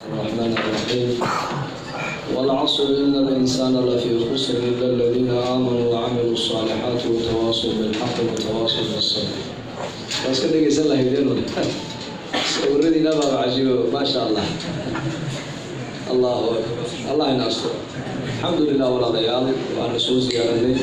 الرحمن الرحيم والعصر إن الإنسان لفي خسر إلا الذين آمنوا وعملوا الصالحات وتواصوا بالحق وتواصوا بالصبر بس كده يسأل الله يدينه سورني نبغى عجيب ما شاء الله الله أكبر الله ينصر الحمد لله ولا ضيال وأنا سوء زيارتي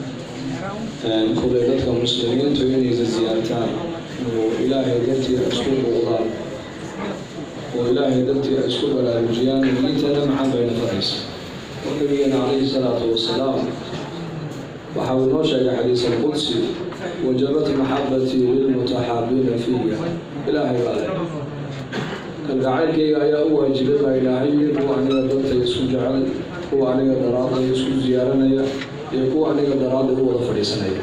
كل ذلك مسلمين تبيني زيارتان وإلهي قلتي أسكن الله oo ilaahay dartii ay isku baraarujiyaan diintana maxaa bayna faraysa oo nabigeena calayhi salaatu wasalaam waxa uu inoo sheegay xadiis alqudsi wajabat maxabatii lilmutaxaabiina fiya ilaahay baa le kalgacaylkayga ayaa u waajibay baa ilaahay kuwa aniga dartay isku jecel kuwa aniga daraaday isku ziyaaranaya iyo kuwa aniga daraaday u wada fadhiisanaya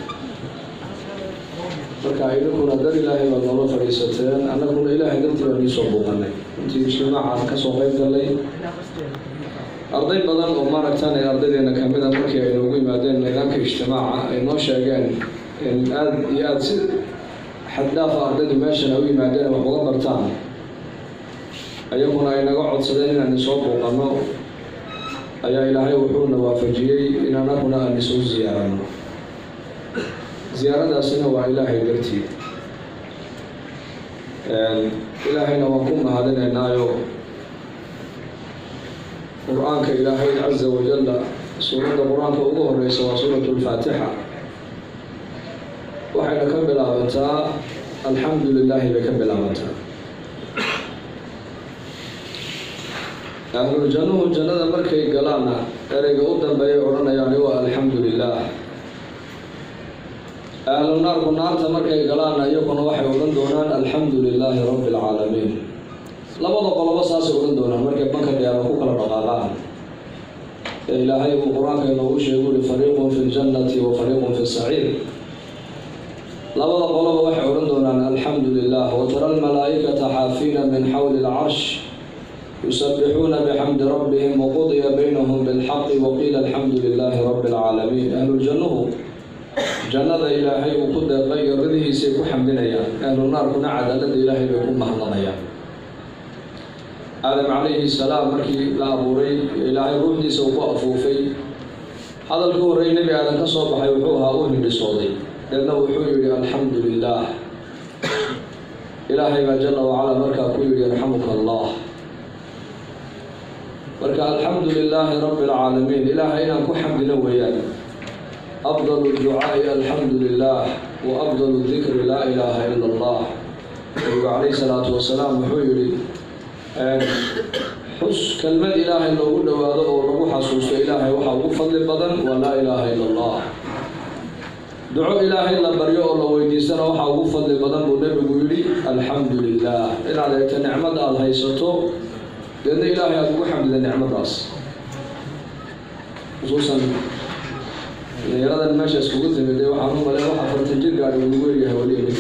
marka idinkuna dar ilaahay baad noola fadhiisateen annaguna ilaahay dartii baan iisoo buuqanay intii ijtimaacan kasoo qayb galay arday badan oo maaragtaan ee ardaydeena kamid a markii ay noogu yimaadeen nidaamka ijtimaaca ay noo sheegeen in aada iyo aada si xaddaafa ardaydu meeshan ay u yimaadeen wax uga bartaan ayaguna ay naga codsadeen inaan isoo buuqano ayaa ilaahay wuxuuna waafajiyey in annaguna aan isoo ziyaarano ziyaaradaasina waa ilaahay dartii ilaahayna waan ku mahadinaynaayo qur-aanka ilaahay caza wajalla suuradda qur-aanka ugu horeysa waa suuratu lfaatixa waxayna ka bilaabantaa alxamdu lilaahi bay ka bilaabantaa ahluljannuhu jannada markay galaanna ereyga u dambeeyay odhanayaani waa alxamdu lilah ahlu naarku naarta markay galaanna iyaguna waxay odhan doonaan alxamdu lilaahi rabbi alcaalamiin labada qolobo saasay odhan doonaan markay banka qiyaama ku kala dhaqaaqaan ee ilaahay uu qur-aanka inoogu sheegu uri fariiqun fi ljannati wa fariiqun fi saciir labada qoloba waxay odhan doonaan alxamdu lilah watara almalaa'ikata xaafiina min xawli alcarsh yusabixuuna bixamdi rabbihim waqudiya baynahum bilxaqi waqiila alxamdu lilaahi rabbi alcaalamiin ahluljannuhu jannada ilaahay uu ku deeqay gabadihiisay ku xamdinayaan ahlu naarkuna cadaalada ilaahay bay ku mahlanayaan aadam calayhi salaam markii la abuuray ilaahay ruuxdiisa uu ku afuufay hadalka horreey nebi aadan ka soo baxay wuxuu ahaa u hindhisooday deedna wuxuu yidhi alxamdu lilaah ilaahay baa jala wacala markaa ku yidhi yarxamuka allah marka alxamdu lilaahi rabbi alcaalamiin ilaahay inaan ku xamdino weeyaan afdal ducaai alxamdu lilah wa afdal dikri laa ilaaha ila allah nabigu calayhi salaatu wasalaam wuxuu yihi xus kelmad ilaahay loogu dhowaado oo lagu xasuusto ilaahay waxaa ugu fadli badan waa laa ilaaha ila allah duco ilaahay la baryo oo la weydiistana waxaa ugu fadli badan buu nebigu yidhi alxamdu lilah inaad eegto nicmada aada haysato deedna ilaahay aada ugu xamdida nicmadaas xusuusan dhalinyaradan meesha iskugu timid ee waxaan u malay waxa fartan jir gaadhi ugu weeryahay weli imid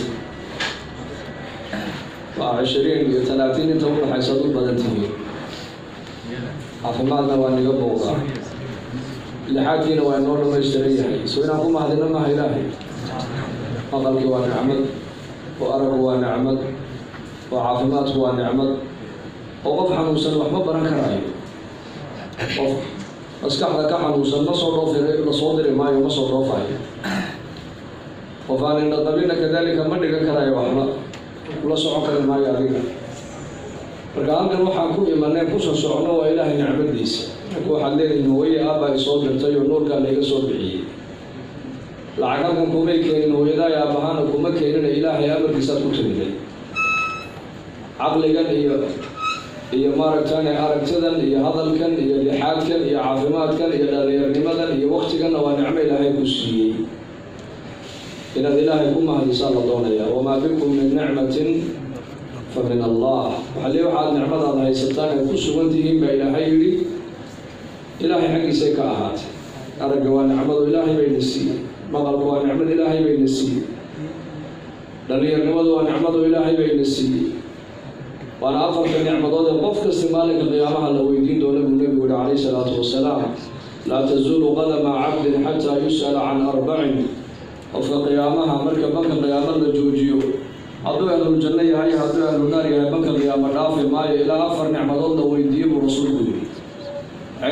waa cishiriin iyo talaatiin inta udhaxaysa ad u badan tihiin caafimaadna waa niga booqdaa lixaadkiina waa inoo dhamaystiran yahay so inaan ku mahadino maha ilaahay maqalki waa nicmad oo aragu waa nicmad oo caafimaadku waa nicmad oo qof xanuunsan wax ma baran karaayo qof maskaxda ka xanuunsan ma soo dhoofi lasoo diri maayo ma soo dhoofayo qof aan indhaqabina kadalika ma dhigan karayo waxba la socon kari maayo adiga marka halkan waxaan ku imaneen kusoo socno waa ilaahay nicmadiisa marka waxaad leedihin hooye aabaa isoo dirtay oo nuurkaa layga soo bixiyey lacag halkan kumay keenin hooyadaay aabahana kuma keenina ilaahay amarkiisaad ku timiday caqligan iyo iyo maaragtane aragtidan iyo hadalkan iyo lixaadkan iyo caafimaadkan iyo dhalinyarnimadan iyo waktiganna waa nicmo ilaahay ku siiyey inaad ilaahay ku mahadisaa la doonaya wamaa bikum min nicmatin fa min allah waxaa lee waxaad nicmadaada haysataan ay ku sugan tihiin baa ilaahay yidhi ilaahay xaggiisay ka ahaatay aragga waa nicmado ilaahay bayna siiyey maqalka waa nicmad ilaahay bayna siiyey dhalinyarnimadu waa nicmado ilaahay bayna siiyey waana afarka nicmadood ee qof kasta maalinka qiyaamaha la weydiin doona buu nebigu yihi calayhi salaatu wasalaam laa tazuulu qadama cabdin xataa yus'ala can arbacin qofka qiyaamaha marka banka qiyaamo la joojiyo hadduu ahluljanno yahay hadduu ahlunaar yahay banka qiyaamo dhaafi maayo ilaa afar nicmadood la weydiiyo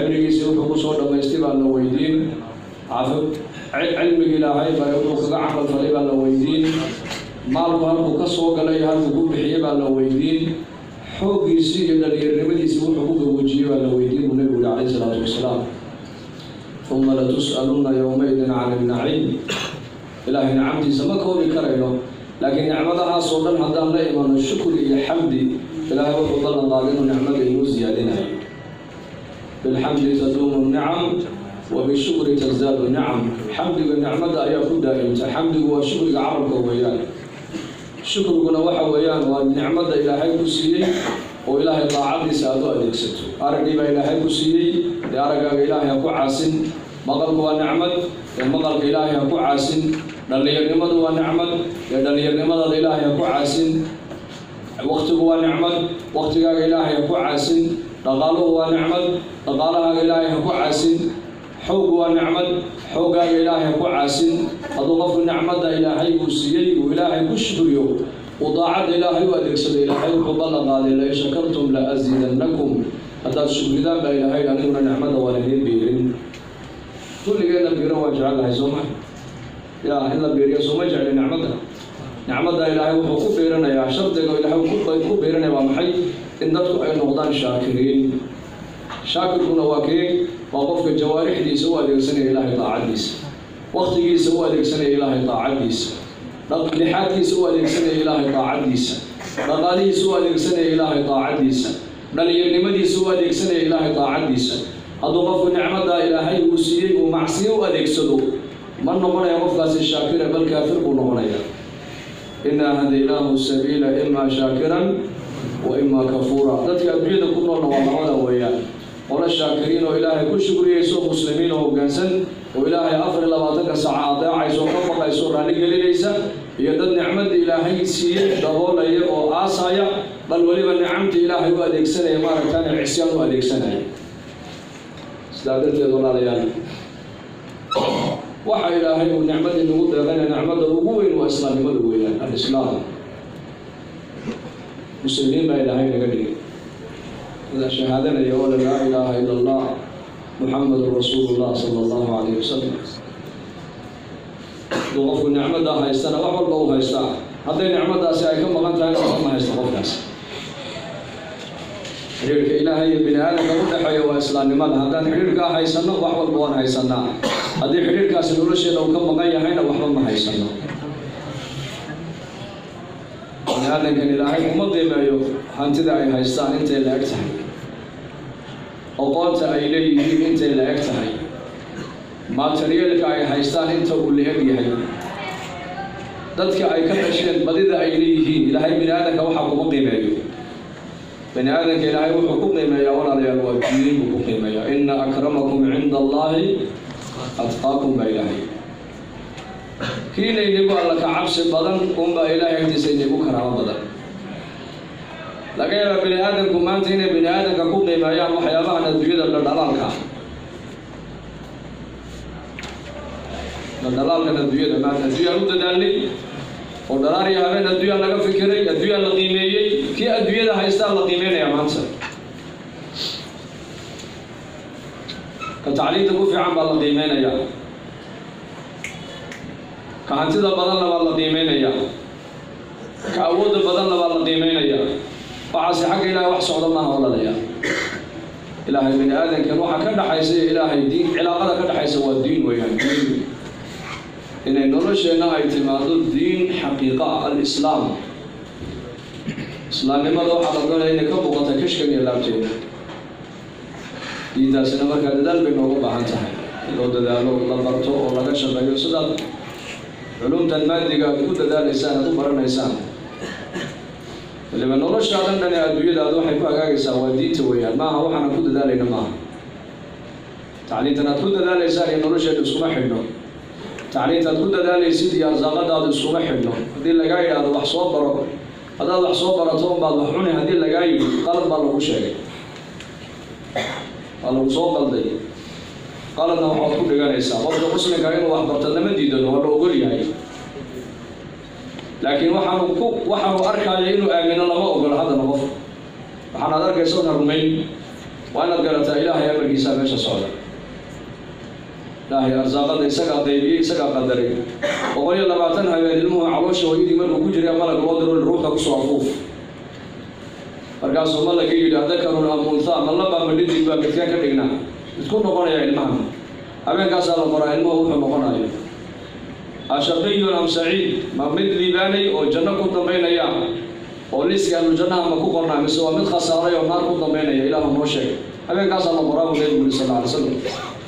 cimrigiisii wuxuu kusoo dhammaystay baa la weydiin cilmiga ilaahay bare wuxuu kaga camal falay baa la weydiin maalku halkuu ka soo galay halkuu ku bixiyey baa la weydiin xooggiisii iyo dhalinyarnimadiisii wuxuu ku gaboojiyey baa la weydiin buu nebigu yihi calayhi salaatu wasalaam uma latus'aluna yowmaydin can ilnaciim ilaahay nicamtiisa ma koobi karayno laakiin nicmadahaasoo dhan haddaan la imano shukri iyo xamdi ilaahay wuxuu ballan qaaday inuu nicmada inuu siyaadinayo bilxamdi taduumu nicam wa bishukri tasdaadu nicam xamdiga nicmada ayaa ku daa'imta xamdigu waa shukriga carabka weeyaan shukriguna waxa weeyaan waa nicmada ilaahay ku siiyey oo ilaahay daacadiisa aad u adeegsato araggii baa ilaahay ku siiyey dee araggaaga ilaahay ha ku caasin maqalku waa nicmad ee maqalka ilaahay ha ku caasin dhallinyarnimadu waa nicmad ee dhallinyarnimadaada ilaahay ha ku caasin waktigu waa nicmad waktigaaga ilaahay ha ku caasin dhaqaaluhu waa nicmad dhaqaalahaaga ilaahay ha ku caasin xooggu waa nicmad xooggaaga ilaahay ha ku caasin hadduu qofku nicmadda ilaahay uu siiyey uu ilaahay ku shukriyo uu daacadda ilaahay u adeegsado ilaahay wuxuu ballan qaaday lain shakartum la asiidannakum haddaad shukridaan baa ilaahay aniguna nicmadda waan idiin biirin kulligeedna biiro waan jecelnahay soo ma yaa in la biiriyo sooma jecli nicmadda nicmadda ilaahay wuxuu ku biiranayaa shardiga ilaahay ku biiranaya waa maxay in dadku ay noqdaan shaakiriin shaakirkuna waa kee waa qofka jawaarixdiisa u adeegsanaya ilaahay daacaddiisa waktigiisa u adeegsanaya ilaahay daacaddiisa lixaadkiisa u adeegsanaya ilaahay daacaddiisa dhaqaalihiisa u adeegsanaya ilaahay daacaddiisa dhalinyarnimadiisa u adeegsanaya ilaahay daacaddiisa hadduu qofku nicmaddaa ilaahay uu siiyey uu macsiyo u adeegsado ma noqonaya qofkaasi shaakira bal kaafir buu noqonaya inaa hadaynaahu sabiila imaa shaakiran wa imaa kafuura dadka adduunyada ku noolna waa labada weeyaan qolo shaakiriin oo ilaahay ku shukriyayso muslimiin oo hoggaansan oo ilaahay afar iyo labaatanka saaca adeecayso ka baqayso raalli gelinaysa iyo dad nicmadda ilaahay siiyey daboolaya oo aasaya bal weliba nicamta ilaahay u adeegsanaya maaragtaan cisyaan u adeegsanaya sidaa darteed walaalayaal waxa ilaahay uu nicmadii nagu deeqayna nicmadda ugu weyn waa islaamnimada weeyaan alislaam muslimiin baa ilaahay naga dhigay ida shahaadanaya oo laa ilaaha ila allah muxamedun rasuulu llah sala allahu calayh wasalam hadduu qofku nicmaddaa haystana wax walba u haystaa hadday nicmaddaasi ay ka maqan tahay waxba ma haysta qofkaas xidhiirka ilaahay iyo bini aadamka u dhexeeya waa islaamnimada haddaan xidhiirkaa haysano wax walba waan haysanaa haddii xidhiirkaasi nolosheeda uu ka maqan yahayna waxba ma haysano bini aadamkan ilaahay uma qiimeeyo hantida ay haystaan intay la eg tahay oqoonta ay leeyihiin intay la eg tahay materiyeelka ay haystaan inta uu la eg yahay dadka ay ka dhasheen badida ay leeyihiin ilaahay bini aadamka waxaa kuma qiimeeyo bani aadamka ilaahay wuxuu ku qiimeeyaa walaalayaal waa diin buu ku qiimeeyaa ina akramakum cinda allaahi atqaakum baa ilaahay kiina inigu alla ka cabsi badan unbaa ilaahay agtiisa inigu karaamo badan laga yaabaa bini aadamku maanta inay bini aadamka ku qiimeeyaan waxyaabahan adduunyada dhaldhalaalka dhaldhalaalkan adduunyada maanta adduunyaan u dadaalnay oo dhalaar iyo habeen adduunyaan laga fikiray adduunyaan la qiimeeyey kii adduunyada haystaa la qiimeynaya maanta ka tacliinta ku fiican baa la qiimeynaya ka hantida badanna baa la qiimeynaya ka awoodda badanna baa la qiimeynaya waxaase xagga ilaahay wax socda maaha olalaya ilaahay bini aadamkan waxa ka dhaxaysa iyo ilaahay diin cilaaqada ka dhaxaysa waa diin weeyaan diin inay nolosheenna ay timaado diin xaqiiqa ah alislaam islaamnimada waxaa la doonaya inay ka muuqata kashkan iyo laabteeda diintaasina markaa dadaal bay noogu baahan tahay in loo dadaalo la barto oo laga shaqeeyo sidaad culumtan maadiga aad ku dadaalaysaan aad u baranaysaan waliba noloshaadan dhan ee adduunyadaada waxay ku hagaagaysaa waa diinta weeyaan maaha waxaana ku dadaalayna maaha tacliintan aad ku dadaalaysaan iyo nolosheeda iskuma xidhno tacliintaad ku dadaalaysid iyo arsaaqadaada iskuma xidhno haddii lagaa yidhaahdo wax soo baro haddaad wax soo barato unbaad wax cuni haddii lagaa yidhi qalad baa lagu sheegay waa lagu soo qalday qaladna waxaad ku dhiganaysaa qofka muslimka inuu wax barto lama diidano waa la ogol yahay laakiin waxaanu ku waxaanu arkaayo inuu aamino lama ogolo haddana qof waxaanaad arkaysa una rumayn waa inaad garataa ilaahay amarkiisaa meesha socda ilaahay arsaaqada isagaa qaybiyey isagaa qadaray boqol iyo labaatan habeen ilmuhu caloosha hooyadii markuu ku jiray malag loo diro ruuxda kusoo afuuf markaasuu malaga yidhi adakarun am unthaa ma labaa ma dhidig baa midkaan ka dhignaa midku noqonaya ilmaha habeenkaasaa la qoraa ilmuhu wuxuu noqonayo ashaqiyun am saciid ma mid liibaanay oo janno ku dambaynaya oo liiska ahlujannaha ma ku qornaa mise waa mid khasaaray oo naar ku dambaynaya ilaahu noo sheeg habeenkaasaa la qoraa buu nebigu yuri sal alay slam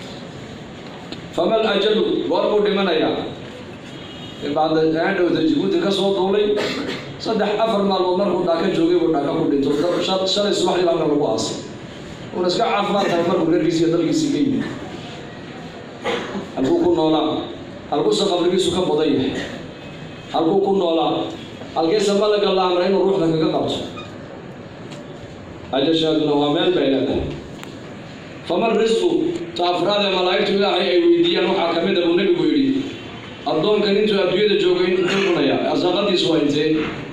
famal ajalu goor buu dhimanayaa bacda aandhowta jibuuti ka soo duulay saddex afar maalmood markuu dhaaka joogay buu dhaaka ku dhinto shalay subaxdii halka lagu aasay uuna iska caafimaad tahay markuu reerkiisi iyo dalkiisii ka yimid halkuu ku noolaa halkuuse qabrigiisu ka badan yahay halkuu ku noolaa halkiise malaga la amray inuu ruuxda kaga qabto ajashaaduna waa meel bay leedahay faman risqu ta afraad ee malaa'igtu ilaahay ay weydiiyaan waxaa ka mid a buu nebigu yidhi addoonkan intuu adduunyada joogay intuu cunayaa arsaaqadiisu waa intee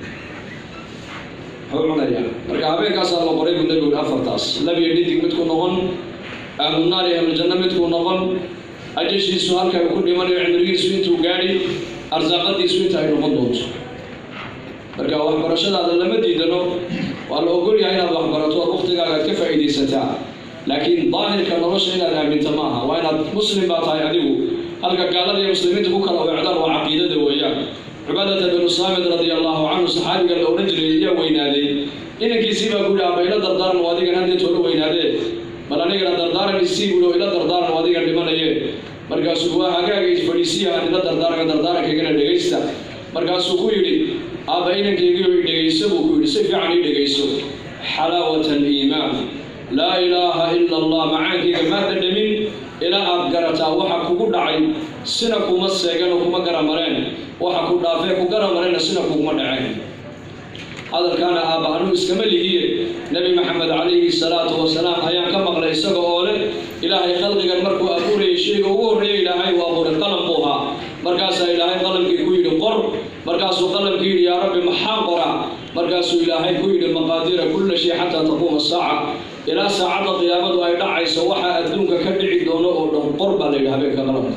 wuxuu cunayaa marka habeenkaasaa la qoray buu nebigu yidhi afartaas labiyo dhidig midku noqon ahlunaar iyo ahlujanno midku noqon ajashiisu halka uu ku dhimanayo cimrigiisu intuu gaadhi arsaaqadiisu inta ay noqon doonto marka waxbarashadaada lama diidano waa la ogol yahay inaad waxbarato ood waktigaaga aad ka faa'iidaysataa laakiin daahirka nolosha inaad aaminta maaha waa inaad muslim baa tahay adigu halka gaalada iyo muslimiinta ku kala weecdaan waa caqiidada weeyaan cubaadata binu saamid radia allahu canhu saxaabiga la odhan jiray ayaa weynaaday inankiisii baa ku yidhi aba ila dardaaran oo adigan haddeetoola weynaadee bal anigana dardaaran isii bulo ila dardaaran oo adigan dhimanaye markaasuu waa hagaaga fadhiisiyahan ila dardaaranka dardaarankagana dhegaysta markaasuu ku yidhi aabba inankaygiio i dhegayso buu ku yidhi si fiican ii dhegayso xalaawata aliimaan laa ilaaha ila allah macaankayga maa dhadhamin ilaa aad garataa waxa kugu dhacay sina kuma seegan oo kuma garamareen waxa ku dhaafee ku garamareenna sina kuguma dhaceen hadalkaana aabba anuu iskama lihiye nebi maxamed calayhi salaatu wasalaam ayaan ka maqlay isaga oo leh ilaahay khalqigan markuu abuurayay shayga ugu horreeya ilaahay uu abuuray qalam buu ahaa markaasaa ilaahay qalamkii ku yidhi qor markaasuu qalamkii yidhi yaa rabbi maxaa qoraa markaasuu ilaahay ku yidhi maqaadiira kulla shay xataa taquuma saaca ilaa saacadda qiyaamadu ay dhacayso waxaa adduunka ka dhici doono oo dhan qor baa la yidhi habeenka qalamka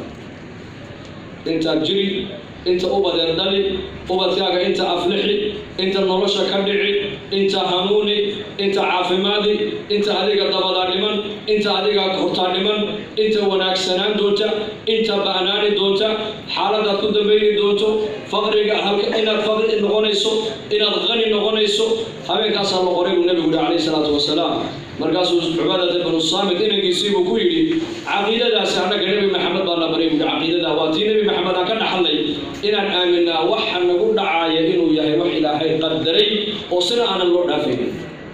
intaad jiri inta ubadeed dhali ubadkaaga inta aflixi inta nolosha ka dhici inta hanuuni inta caafimaadi inta adiga dabadaa dhiman inta adiga hortaa dhiman inta wanaagsanaan doonta inta ba'naani doonta xaaladaad ku dambayni doonto faqriga inaad faqri noqonayso inaad qani noqonayso habeenkaasaa la qoray buu nebigu yihi calayhi salaatu wasalaam markaasuu cubaadata banu saamid inankiisii buu ku yidhi caqiidadaasi annaga nebi maxamed baa na baray buui caqiidada waa tii nebi maxamed aan ka dhaxlay inaan aaminaa waxa nagu dhacaaya inuu yahay wax ilaahay qadaray oo sina aanan loo dhaafaynin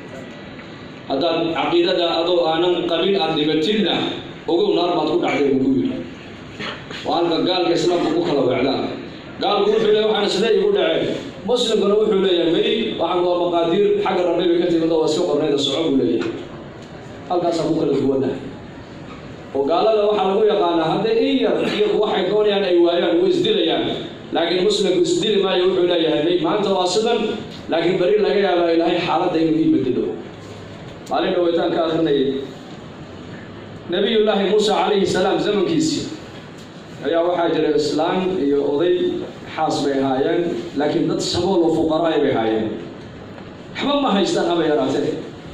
haddaad caqiidada adoo aanan qabin aad dhibatidna ogow naar baad ku dhacday buu ku yidhi waa halka gaalka islaamka ku kala weecdaan gaalku wuxuu leeyahy waxaan isle igu dhaceen muslimkuna wuxuu leeyahay may waxaan waa maqaadiir xagga rabbi bay ka timid oo waa iska qornayda soco buu leeyahay halkaasaa ku kala duwanahay oo gaalada waxaa lagu yaqaanaa hadday in yar iyagu waxay doonayaan ay waayaan way isdilayaan laakiin muslimku isdili maayo wuxuu leeyahay may maanta waa sidan laakiin beri laga yaabaa ilaahay xaaladda inuu ii bedelo maalin dhaweytaan ka akrinayay nabiyullaahi muusa calayhi salaam zamankiisii ayaa waxaa jira islaam iyo oday xaas bay ahaayeen laakiin dad sabool oo fuqaraay bay ahaayeen waxba ma haystaan haba yaraatee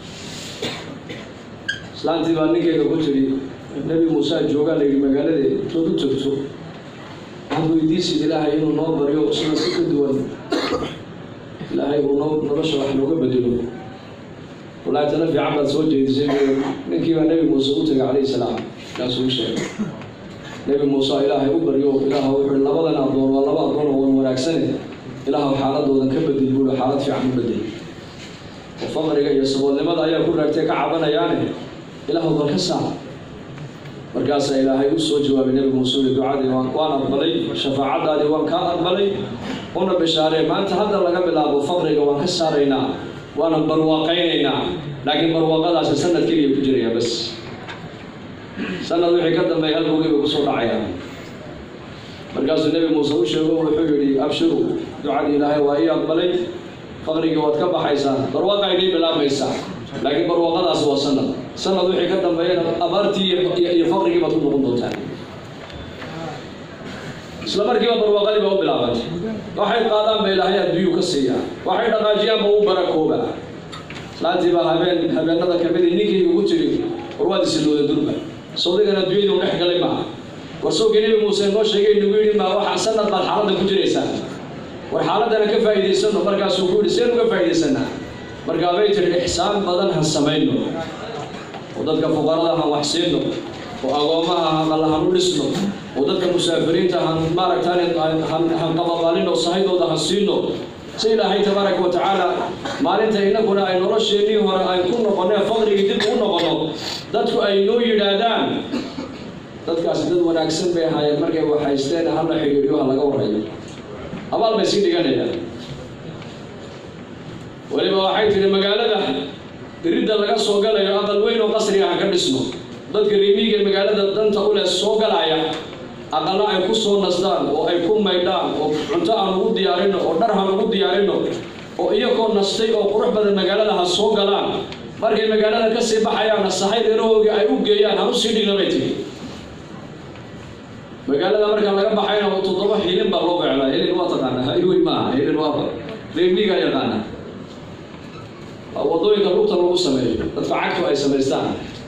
islaantii baa ninkeeda ku tiri nebi muuse joogaa la yidhi magaaladeeda intood u tagto waxaad weydiisid ilaahay inuu noo baryo sida si ka duwan ilaahay uu noo nolosha wax nooga bedelo wallaahi tala fiican baad soo jeedisay ninkii baa nebi muuse u tegay calayhi salaam kaasuu u sheegay nebi muuse ilaahay u baryo ilaah wuxuu labadan addoon waa laba addoon oo wan wanaagsane ilaahw xaaladoodan ka bedel buuli xaalad fiican u bedel oo faqriga iyo saboolnimada ayaa ku raagtay ka cabanayaane ilaahw bal ka saar markaasaa ilaahay u soo jawaabay nebi muuse ui ducadii waan aqbalay shafaacadaadii waan kaa aqbalay una bishaaree maanta hadda laga bilaabo faqriga waan ka saaraynaa waana barwaaqaynaynaa laakiin barwaaqadaasi sanad keliya ku jiraya bas sanad wixii ka dambeeya halkugii bay kusoo dhacayaan markaasuu nebi muuse u sheego wuxuu yidhi abshiru ducadii ilaahay waa ii aqbalay faqrigii waad ka baxaysaan barwaaqa inii bilaabmaysaa laakiin barwaaqadaasi waa sanad sanad wixii ka dambeeyana abaartii iyo faqrigii baad ku noqon doontaan isla markiiba barwaaqadii baa u bilaabantay waxay qaadaan ba ilaahay adduunyuu ka siiyaa waxay dhaqaajiyaanba u barakoobaa laantii baa habeen habeenada kamid ninkayga ugu tiri war waad isilooda durba sawdigan adduunyadu dhex galay maaha war sowkii nebi muuse noo sheegay nagu yidhi maa waxaa sanad baad xaaladda ku jiraysaa war xaaladana ka faa'iidaysano markaasuu ku yidhi seen uga faa'iidaysanaa markaa bay tiri ixsaan badan han samayno oo dadka fuqarada han wax siino oo agoomaha haqalla han u dhisno oo dadka musaafiriinta han maaragtaan han qababaalino sahaydooda han siino si ilaahay tabaaraka wa tacaala maalinta innaguna ay nolosheennii hore ay ku noqonee faqrigii dib ugu noqono dadku ay noo yidhaahdaan dadkaasi dad wanaagsan bay ahaayeen markay waxhaysteen hala xidhiidhiyo ha laga warrayo abaal bay sii dhiganayaan weliba waxay tihi magaalada diridda laga soo galayo aqal weyn oo qasriga ha ka dhisno dadka riimiiga magaalada danta u leh soo galaya aqalla ay ku soo nasdaan oo ay ku maydhaan oo cunto aan ugu diyaarino oo dhar han ugu diyaarino oo iyagoo nastay oo qurux badan magaalada ha soo galaan markay magaalada ka sii baxayaanna sahay dheerahoogii ay u geeyaan han u sii dhigna bay tihi magaalada marka laga baxayna toddoba hilin baa loo beecdaa hilin waa taqaanaa hayweyn maaha hilin waa reemiga yaqaana wadooyinka lugta lagu sameeyo dadka cagtu ay samaystaan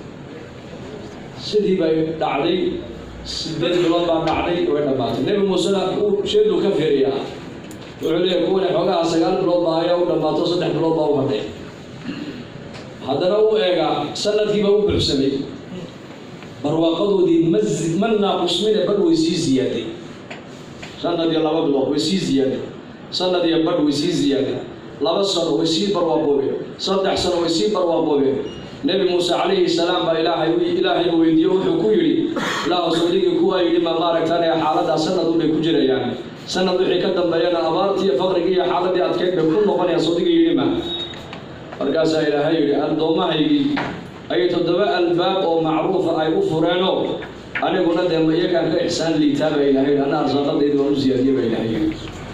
sidii bay dhacday sideed bilood baa dhacday way dhammaatay nebi muusena uu sheedu ka firiyaa wuxuu leeyahay kuwane xoogaha sagaal bilood baa ayaa u dhammaato saddex bilood baa u hadhay haddana u eegaa sanadkiiba u buuxsamay barwaaqadoodii ma ma naaqusmine bal way sii ziyaaday sanad iyo laba bilood way sii ziyaaday sanad iyo badh way sii ziyaaday laba sano way sii barwaaqoobeen saddex sano way sii barwaaqoobeen nebi muuse calayhi salaam baa ilaahay ilaahay weydiiye wuxuu ku yidhi ilaahu sawdigii kuwaa yidhi ma maaragtaan ee xaaladaa sanad unbay ku jirayaan sanad wixii ka dambeeyana abaartii iyo faqrigii iyo xaaladii adkeyd bay ku noqonayaan sawdigii yidhi ma markaasaa ilaahay yidhi addoomahaygii ayay toddoba albaab oo macruufa ay u fureenoo aniguna dee ma iyagaan ka ixsaan liitaa baa ilahay yidhi anna arsaaqadaydi waan u siyaadiye baa ilahay yidhi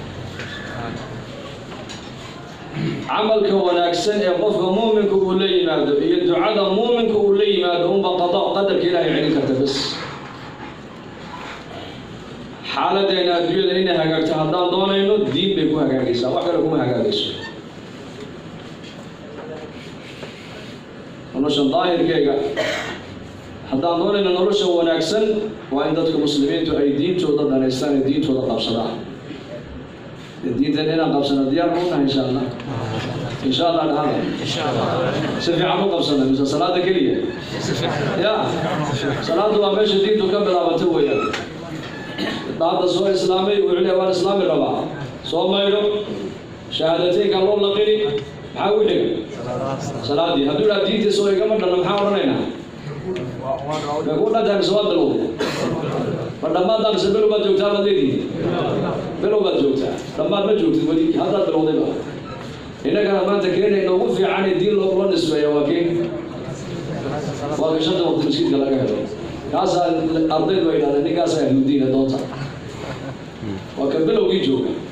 camalka wanaagsan ee qofka muuminka uu la yimaado iyo ducada muuminka uu la yimaado unba qada qadarka ilaahay celin karta bas xaaladeena adduunyada inay hagaagto haddaan doonayno diin bay ku hagaagaysaa wax kale kuma hagaagayso nolosha daahirkeega haddaan doonayno nolosha wanaagsan waa in dadka muslimiintu ay diintooda dhanaystaan ee diintooda qabsadaan diintan inaan qabsano diyaar ma unahay insha allah insha allah dhahada si fiican u qabsana mise salaada keliya ya salaadu waa meesha diintu ka bilaabata weeyaan hadda soo islaamay wuxuu leeyahay waan islaami rabaa soo maydho shahaadateynka loo laqini maxaa u xiga salaadii hadduu dhaha diintiisa oo igama dhanna maxaa odhanaynaa may ku dhantahay mise waad bilowday ma dhammaaddaa mise below baad joogtaa baad leedihi below baad joogtaa dhammaad ma joogtid weli haddaad bilowdayba innagana maanta keenayna ugu fiican ee diin loo nisbeeya waa keen waa gashada waqti masjidka laga helo kaasaa ardaydu ay yidhahdeen ninkaasaa ahludiina doonta waa ka bilowgii jooga